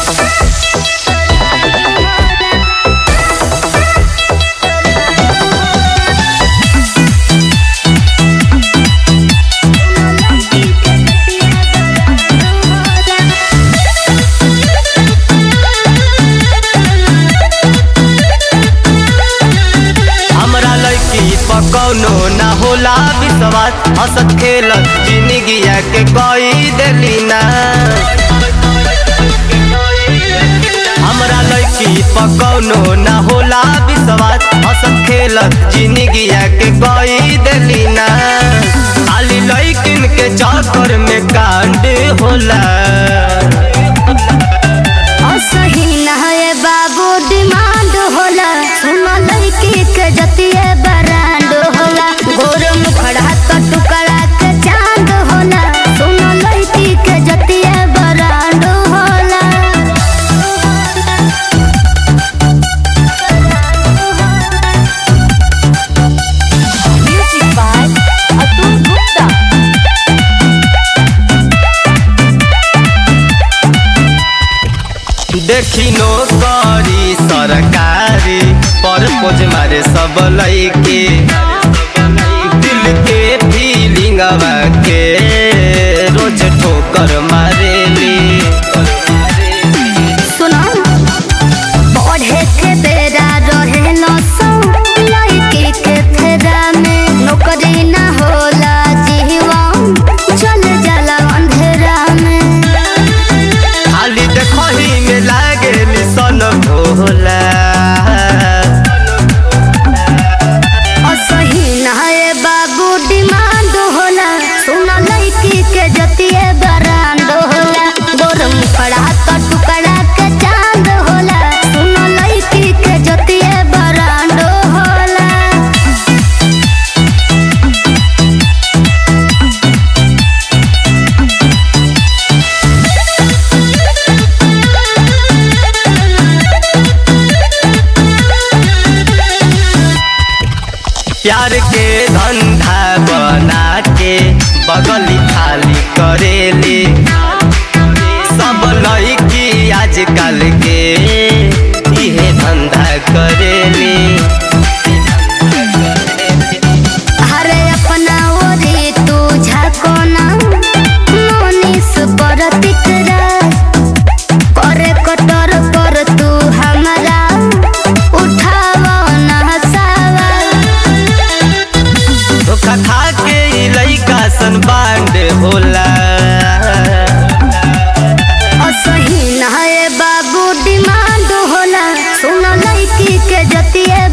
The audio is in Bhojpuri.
हमरा लड़की पकौनो ना होला विश्वास हंसत खेलत जिंदगिया के कोई देली ना हमरा लड़की पकौनो ना होला विश्वास हंसत खेलत जिंदगिया के कोई देली ना खाली लड़किन के चक्कर में कांड होला असही ना है बाबू डिमांड होला सुनो लड़की के जतिये बरांड होला गोर मुखड़ा तो टुकड़ा के चांद होला सुनो लड़की के जतिये बरांड होला Music by Atul Gupta. देखी नो करी सरकारी पर पोज मारे सब लइके दिल के फीलिंग के रोज ठोकर मारेली सुनो पढ़े के बेरा रहे न सौ लड़की के फेरा में नौकरी ना होला जीवन चल जाला अंधेरा में खाली देखही में लागे सन भोला असही ना है बाबू डिमांड होला सुनो लड़की के जतिये बरांड होला गोरम खड़ा तो टुकड़ा के चांद होला सुनो लड़की के जतिये बरांड होला प्यार के धंधा बना के बगली खाली करेली सब लड़की आजकल के इहे धंधा करेली अरे अपना ओरी तू झाकोना मोनिस पर तिकरा करे कटर पर तू हमरा उठावा ना हसावा धोखा खा के ई लइका सन बांड होला असही ना है बाबू डिमांड होला सुनो लड़की के जतिये